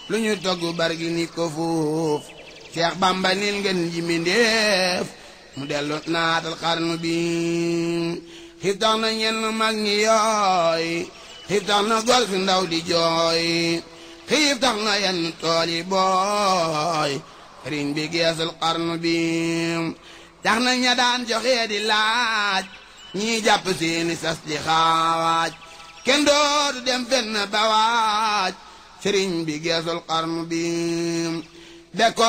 lu ñu togg bargi ni ko fuuf Seex Bamba nil ngeen ji mindéef mu dellu naatal xarnu bi xiif tax na ñenn mag ñi yooy xiif tax na gol fi ndaw di jooy xiif tax na yenn tool yi booy sëriñ bi geesul xarnu bi tax na ña daan joxee di laaj ñii jàpp seeni sas di xaawaaj kenn dootu dem fenn ba waaj sëriñ bi geesul xarnu bi